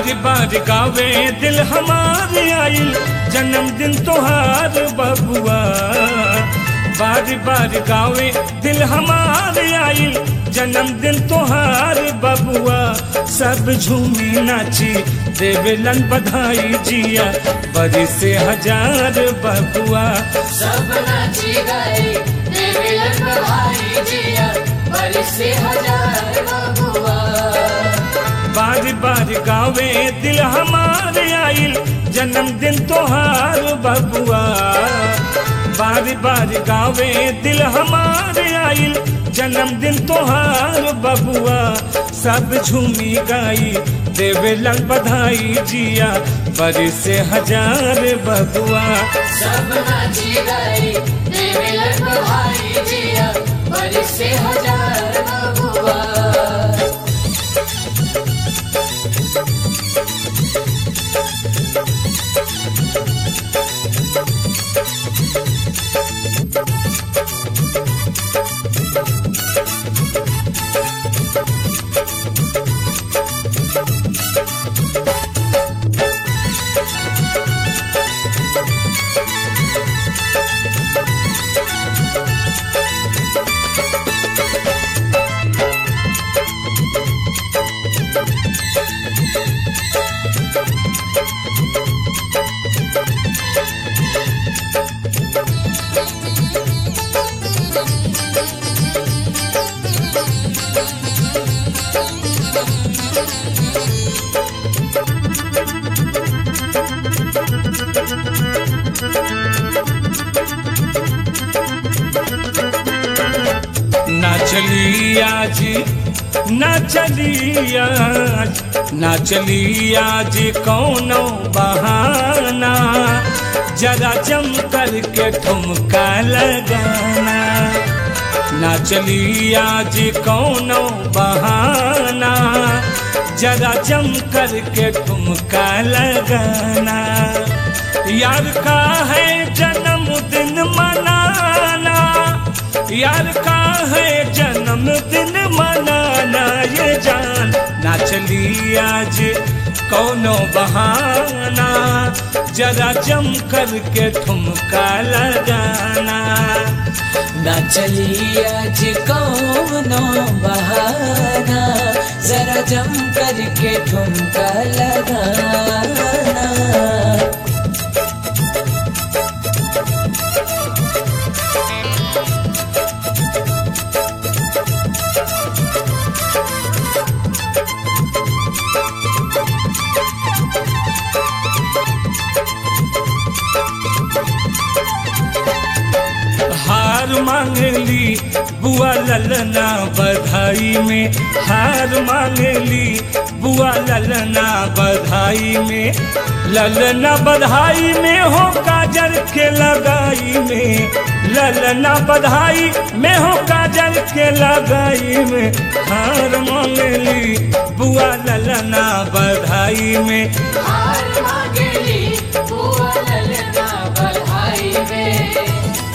बार बार गावे दिल हमारे आइल जन्मदिन तोहार बबुआ बार बार गावे दिल हमारे आइल जन्मदिन तोहार बबुआ सब झूमी नाची देवेलन बधाई जिया बड़ी से हजार बबुआ सब नाची गए देवेलन बधाई जिया बरिस से हजार बबुआ बार बार गावे दिल हमारे आइल जन्मदिन तोहार बबुआ बार बार गावे दिल हमारे आइल जन्मदिन तोहार बबुआ सब झूमी गाई देवेलन बधाई जिया बड़ी से हजार बबुआ सब नाची गए देवेलन बधाई जिया बरिस से हजार बबुआ ना चली आज ना चली आज ना चली आज कौनो बहाना जरा जम करके ठुमका लगाना ना चली आज कौनो बहाना जरा जम करके ठुमका लगाना यार का है जन्मदिन मनाना यार का है जन्मदिन मनाना ये जान ना चली आज कौनो बहाना जरा जम करके ठुमका लगाना ना चली आज कौनो बहाना जरा जम करके ठुमका लगाना हार मांगली बुआ ललना बधाई में हार मांगली बुआ ललना बधाई में ललना बधाई में हो काजल के लगाई में ललना बधाई में हो काजल के लगाई में हार मांगली बुआ ललना बधाई में हार मांगली बुआ ललना बधाई में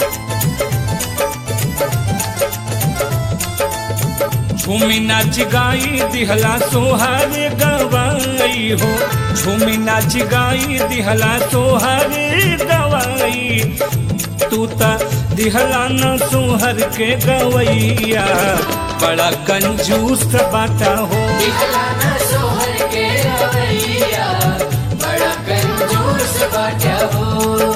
झूमी नाच गाई दिहला सोहर गवाई हो झूमी नाच गाई दिहला सोहर गवाई तू ता दिहला न सोहर के गवैया बड़ा कंजूस बाटा हो दिखलाना सोहर के रवैया बड़ा कंजूस बाटा हो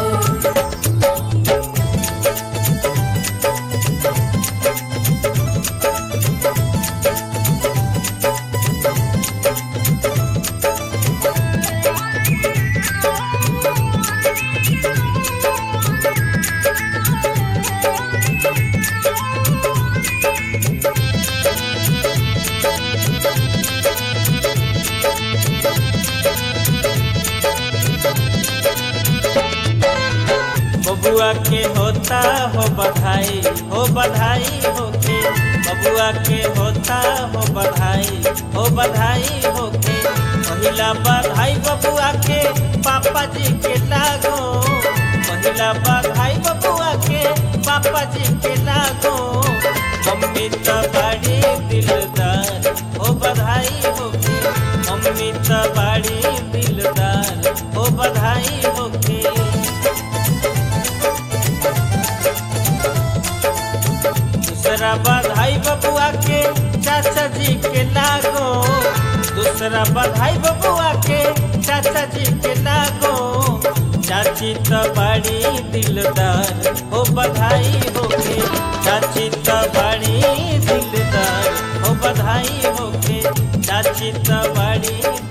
बबुआ के होता हो बधाई हो बधाई होके बबुआ के होता हो बधाई हो बधाई होके पहिला बधाई बबुआ के पापा जी के लागो पहिला बधाई बबुआ के पापा जी के लागो मम्मी तो बड़ी दिलदार हो बधाई होके मम्मी तो बाड़ी दिलदार हो बधाई होके दूसरा बधाई बबुआ के चाचा जी के नागो दूसरा बधाई बबुआ के चाचा जी के नागो चाची तो बड़ी दिलदार हो बधाई होके चाची तो बड़ी दिलदार हो बधाई होके चाची तो बड़ी